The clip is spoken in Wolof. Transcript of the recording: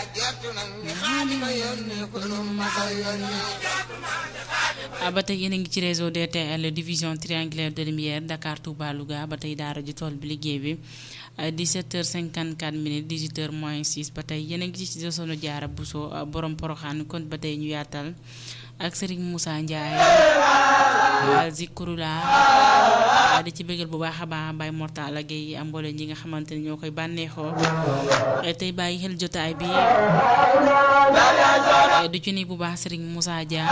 ba tey yéen a ngi ci réseau DTL division triangulaire de lumière Dakar Touba Louga ba tey daara ji tool bi liggéey bi 17h54 minutes 18h moins 6 ba tey yéen a ngi ci sono jaara Bousso borom poroxaan kon ba tey ñu yaatal ak Serigne Moussa Ndiaye Zikrula di ci bëggal bu baax a baax Baye Mortala Gueye am mboole ñi nga xamante ni ñoo koy bànneexoo tey bàyyi xel jotaay bi du ci ni bu baax Serigne Moussa Dia